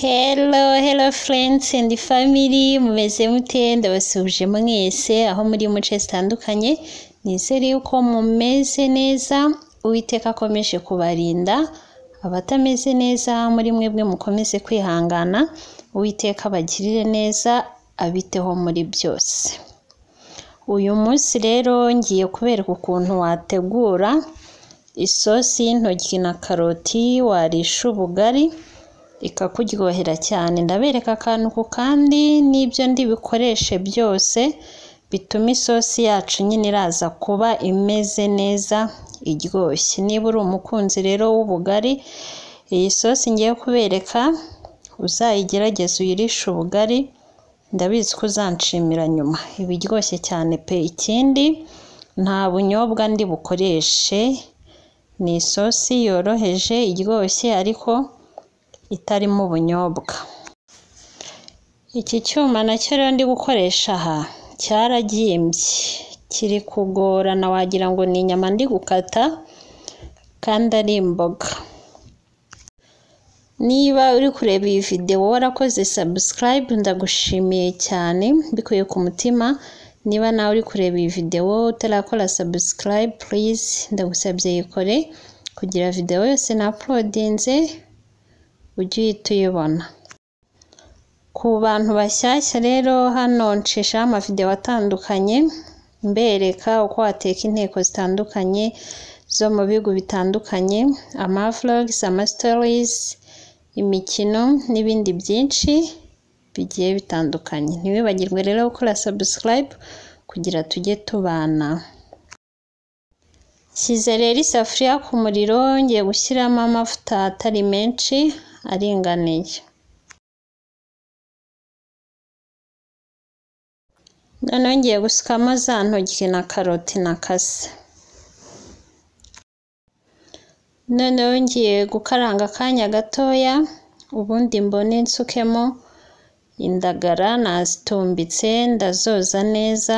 Hello, hello friends and family, mumeze mute ndabasuhuje mwese aho muri mu nce zitandukanye, nizere yuko mumeze neza, Uwiteka akomeje kubarinda, abatameze neza muri mwebwe mukomeze kwihangana, Uwiteka abagirire neza, abiteho muri byose. Uyu munsi rero ngiye kubereka ukuntu wategura isosi y'intoryi na karoti, warisha ubugari, ikakuryohera cyane. Ndabereka akantu ku kandi n'ibyo ndi bukoreshe byose bituma isosi yacu nyine iraza kuba imeze neza iryoshye. Niba uri umukunzi rero w'ubugari, iyi sosi ngiye kubereka uzayigerageze uyirishe ubugari, ndabizi ko uzanshimira nyuma. Iba iryoshye cyane pe! Ikindi nta bunyobwa ndi bukoreshe, ni isosi yoroheje iryoshye ariko itarimo ubunyobwa. Iki cyuma nacyo rero ndi gukoresha aha cyaragimbye, kiri kugorana wagira ngo ni inyama ndi gukata kandi ari imboga. Niba uri kureba iyi videwo warakoze subscribe ndagushimiye cyane mbikuye ku mutima, niba nawe uri kureba iyi videwo utarakora subscribe please ndagusabye yikore kugira videwo yose na uploadinze ujye uhita uyibona. Ku bantu bashyashya rero hano ncishaho amavidewo atandukanye mbereka uko wateka inteko zitandukanye zo mu bihugu bitandukanye, amavlogs, amastories, imikino n'ibindi byinshi bigiye bitandukanye. Ntiwibagirwe rero gukora subscribe kugira tujye tubana. Nshyize rero isafuriya ku muriro ngiye gushyiramo amavuta atari menshi aringaniye. Noneho ngiye gusukamo za ntoryi na karoti nakase. Noneho ngiye gukaranga akanya gatoya, ubundi mbone nsukemo indagara nazitumbitse ndazoza neza,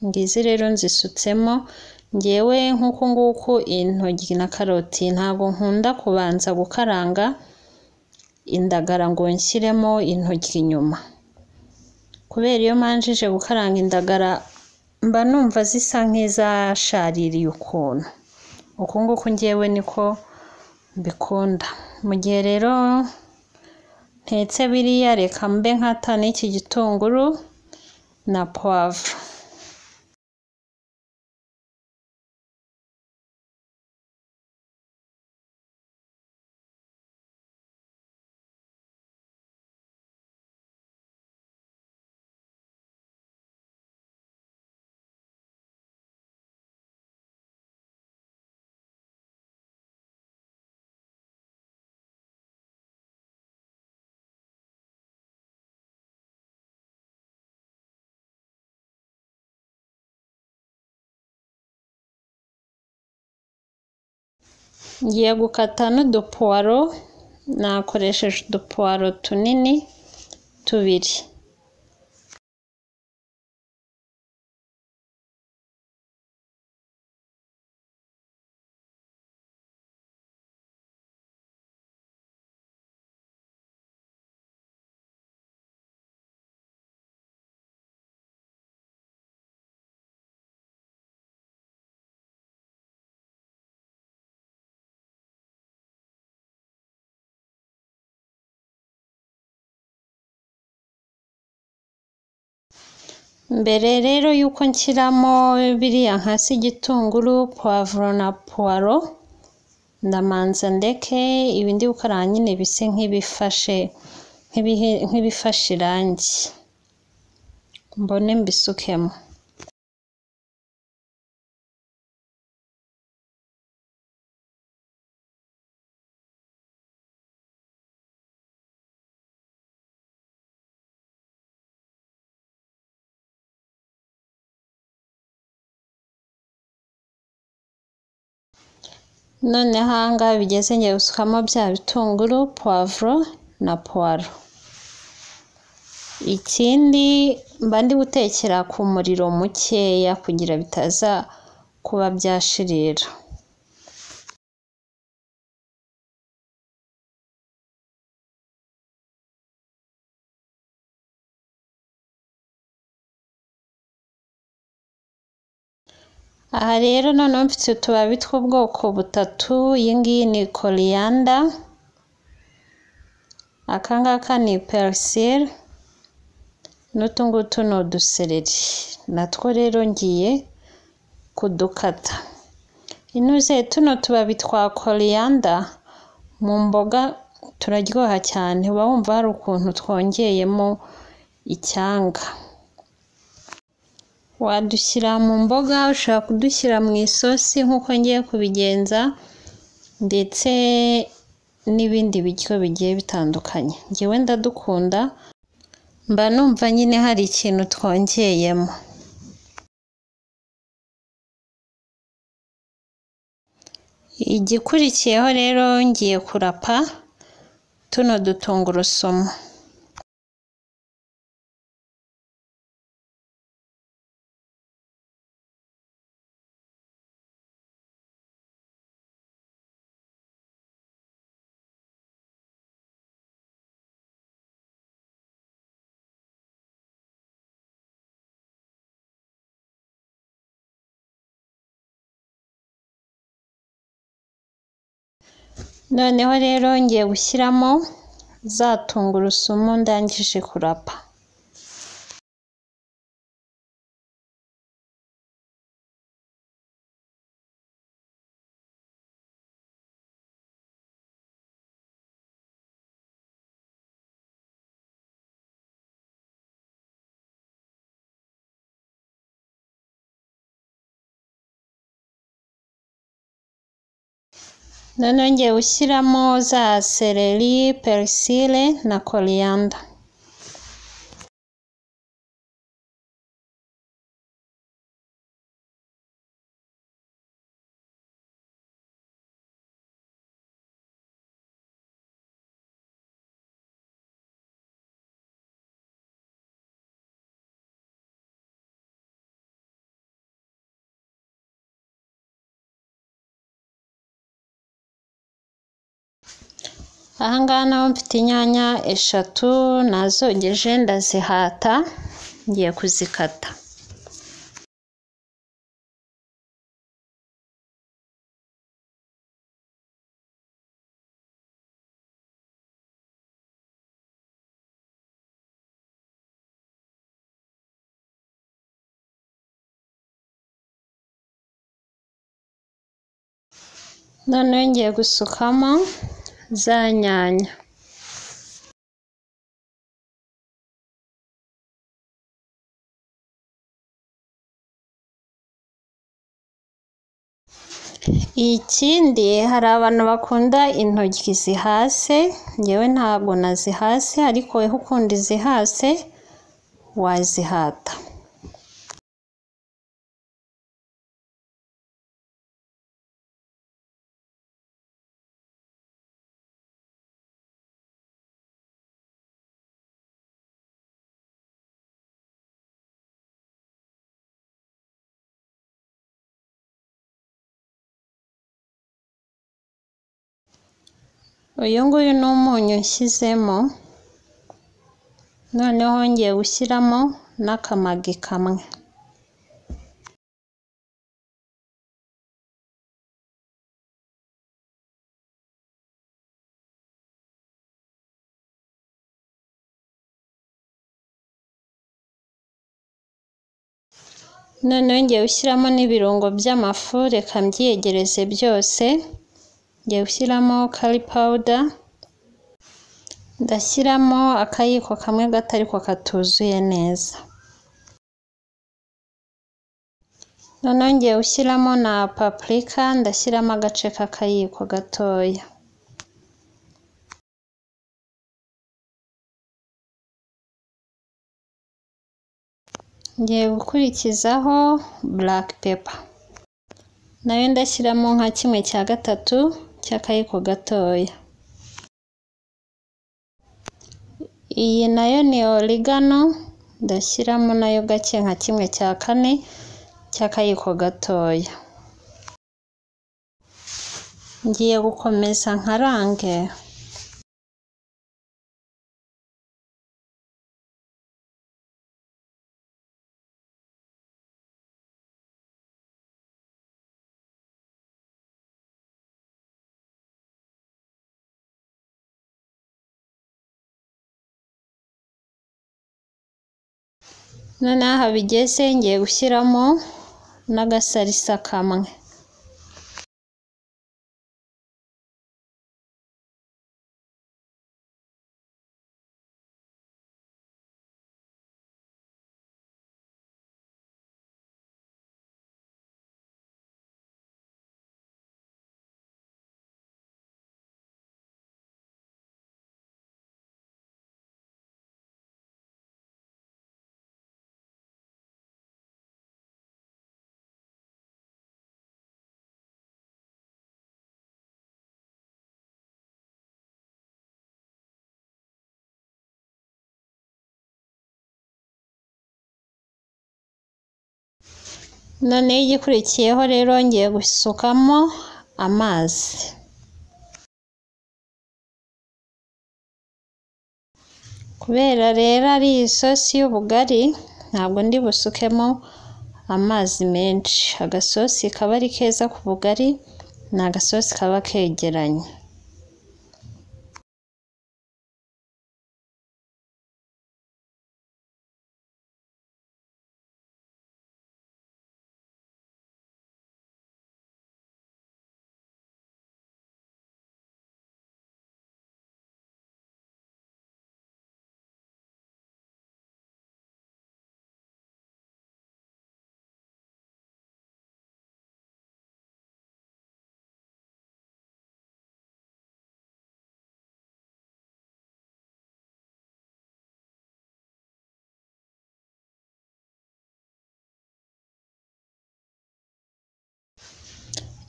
ngizi rero nzisutsemo ngewe nk'uku nguku intoryi na karoti ntabwo nkunda kubanza gukaranga indagara ngo nshyiremo intoryi nyuma, kubera iyo manjije gukaranga indagara mba numva zisa nk'izashaririye ukuntu, uku nguku ngewe niko mbikunda. Mu gihe rero ntetse biriya reka mbe nkata n'iki gitunguru na puwavuro. ngiye gukata n'udupuwaro nakoresheje udupuwaro tunini tubiri mbere rero y'uko nshyiramo biriya hasi igitunguru puwavuro na puwaro ndamanza ndeke ibi ndi gukaranga nyine bise nk'ibifashe nk'ibifashe irangi mbone mbisukemo noneho aha ngaha bigeze ngiye gusukamo bya bitunguru puwavuro na puwaro ikindi mba ndi gutekera ku muriro mukeya kugira bitaza kuba byashirira aha rero noneho mfite utubabi tw'ubwoko butatu iyi ngiyi ni koriyanda aka ngaka ni perisire n'utu ngutu ni udusereri natwo rero ngiye kudukata inuze tuno tubabi twa koriyanda mu mboga turaryoha cyane uba wumva hari ukuntu twongeyemo icyanga wadushyira mu mboga ushobora kudushyira mu isosi nk'uko ngiye kubigenza ndetse n'ibindi biryo bigiye bitandukanye ngewe ndadukunda mba numva nyine hari ikintu twongeyemo igikurikiyeho rero ngiye kurapa tuno dutungurusumu noneho rero ngiye gushyiramo za tungurusumu ndangije kurapa noneho ngiye gushyiramo za sereri perisire na koriyanda aha ngaha naho mfite inyanya eshatu nazogeje ndazihata ngiye kuzikata noneho ngiye gusukamo za nyanya ikindi hari abantu bakunda intoryi zihase ngewe ntabwo nazihase ariko wowe ukunda izihase wazihata uyu nguyu ni umunyu nshyizemo noneho ngiye gushyiramo n'akamagi kamwe noneho ngiye gushyiramo n'ibirungo by'amafu reka mbyiyegereze byose ngiye gushyiramo kari pawuda ndashyiramo akayiko kamwe gato ariko katuzuye neza noneho ngiye gushyiramo na papurika ndashyiramo agace k'akayiko gatoya ngiye gukurikizaho buraka pepa nayo ndashyiramo nka kimwe cya gatatu cy'akayiko gatoya iyi nayo ni origano ndashyiramo nayo gake nka kimwe cya kane cy'akayiko gatoya ngiye gukomeza nkarange noneho aha bigeze ngiye gushyiramo n'agasarisa kamwe noneho igikurikiyeho rero ngiye gusukamo amazi kubera rero ari isosi y'ubugari ntabwo ndi busukemo amazi menshi agasosi kaba ari keza ku bugari ni agasosi kaba kegeranye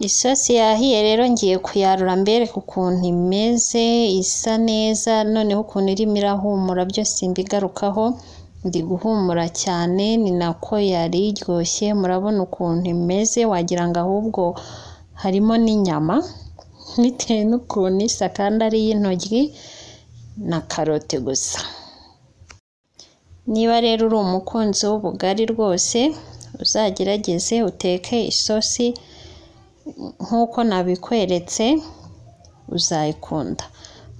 isosi yahiye rero ngiye kuyarura mbereka ukuntu imeze isa neza noneho ukuntu irimo irahumura byose mbigarukaho ndi guhumura cyane ni nako yari iryoshye murabona ukuntu imeze wagira ngo ahubwo harimo n'inyama bitewe n'ukuntu isa kandi ari iy'intoryi na karote gusa niba rero uri umukunzi w'ubugari rwose uzagerageze uteke isosi nk'uko nabikweretse uzayikunda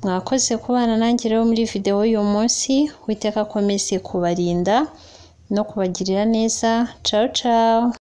mwakoze kubana nanjye rero muri videwo y'uyu munsi witeka akomeze kubarinda no kubagirira neza cawu cawu